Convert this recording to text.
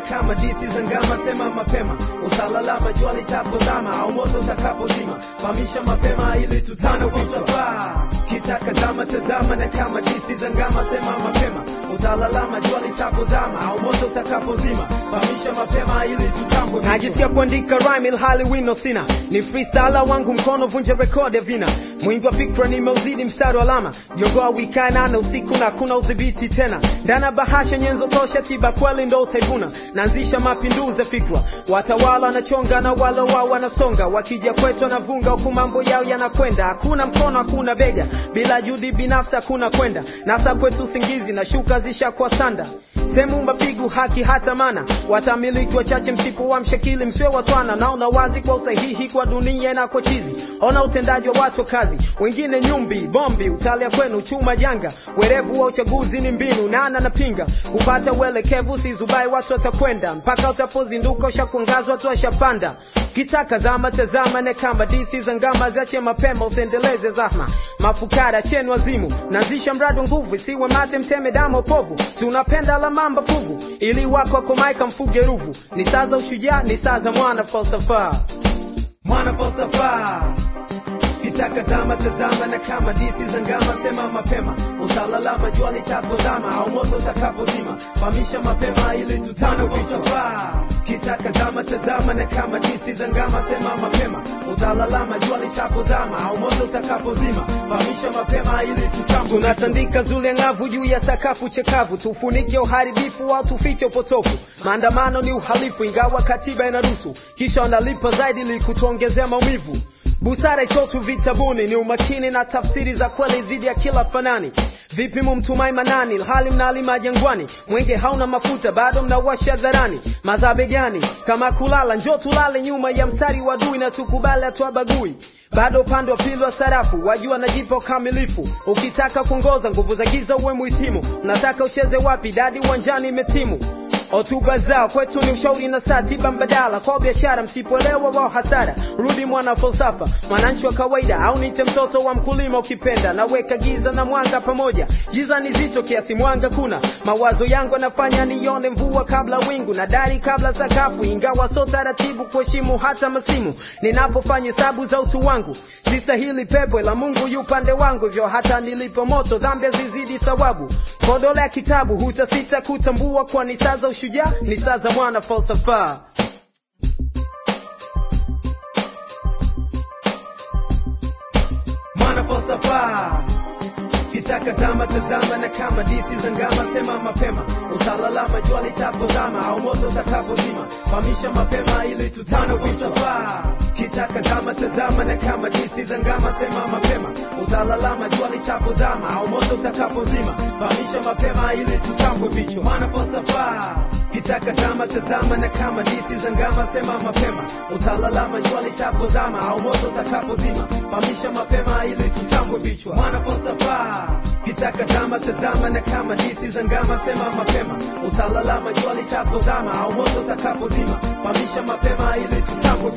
kama disi za ngama sema mapema utalalama jua litapozama au moto utakapozima fahamisha mapema ili tutano kusafaa kitaka zama tazama na kama disi za ngama sema mapema utalalama jua litapozama au moto utakapozima fahamisha mapema ili tutambwe najisikia kuandika rhyme ilhali wino sina ni freestyler wangu mkono vunja rekodi vina mwimbi wa fikra nimeuzidi mstari wa alama jogoa wikae nane usiku na kuna udhibiti tena ndana bahasha nyenzo tosha tiba kweli ndo utaivuna naanzisha mapinduzi ya fikra watawala wanachonga na wale wao wanasonga wakija kwetu wanavunga huku mambo yao yanakwenda hakuna mkono hakuna bega bila juhudi binafsi hakuna kwenda nasa kwetu usingizi na shuka zishakuwa sanda sehemu mapigu haki hata mana watamiliki wachache msipo wa mshakili msiwe watwana naona wazi kwa usahihi kwa dunia na kwa chizi ona utendaji wa watu wa kazi wengine nyumbi bombi utalia kwenu chuma janga werevu wa uchaguzi ni mbinu nana napinga kupata uelekevu sizubai watu watakwenda mpaka utapozinduka ushakuangazwa watu washapanda kitaka zama tazama ne kama disi za ngama ziache mapema usiendeleze zahma mafukara chenu wazimu nazisha mradi wa nguvu isiwe mate mteme damo povu si unapenda la mamba fuvu ili wako akomaika mfuge ruvu ni saa za ushujaa ni saa za mwana falsafa mwana falsafa kitaka zama tazama na kama disi za ngama sema mapema utalalama jua litapozama au moto utakapozima fahamisha mapema ili tutano vichafaa kitaka zama tazama na kama disi za ngama sema mapema utalalama jua litapozama au moto utakapozima fahamisha mapema ili tutambwe tunatandika zule ng'avu juu ya sakafu chekavu tufunike uharibifu au tufiche upotofu maandamano ni uhalifu ingawa katiba inaruhusu kisha wanalipa zaidi ili kutuongezea maumivu busara itotu vitabuni ni umakini na tafsiri za kweli dhidi ya kila fanani vipi mumtumai manani hali mnalima jangwani mwenge hauna mafuta bado mnawasha dharani madhabe gani kama kulala njo tulale nyuma ya mstari wa dui na tukubali atuabagui bado upande wa pili wa sarafu wajua najipa ukamilifu ukitaka kuongoza nguvu za giza uwe muhitimu nataka ucheze wapi dadi uwanjani imetimu hotuba zao kwetu ni ushauri na saa tiba mbadala kwa biashara msipoelewa wao hasara rudi mwana falsafa mwananchi wa kawaida au nite mtoto wa mkulima ukipenda naweka giza na mwanga pamoja giza ni zito kiasi mwanga kuna mawazo yangu yanafanya nione mvua kabla wingu na dari kabla sakafu ingawa so taratibu kuheshimu hata masimu ninapofanya hesabu za utu wangu sistahili pepo la mungu yu pande wangu hivyo hata nilipo moto dhambi zizidi thawabu kodole ya kitabu hutasita kutambua kwa ni saa za ushujaa ni saa za mwana falsafa mwana falsafa kitaka zama tazama na kama disi za ngama sema mapema utalalama jua litapozama au moto utakapozima fahamisha mapema ili tutano vitafaa kitaka zama tazama na kama disi za ngama sema mapema utalalama jua litapozama au moto utakapozima fahamisha mapema ili tutambwe vichwa mwana falsafa kitaka zama tazama na kama disi za ngama sema mapema utalalama jua litapozama au moto utakapozima fahamisha mapema ili tutambwe vichwa mwana falsafa kitaka zama tazama na kama disi za ngama sema mapema utalalama jua litapozama au moto utakapozima fahamisha mapema ili tutambwe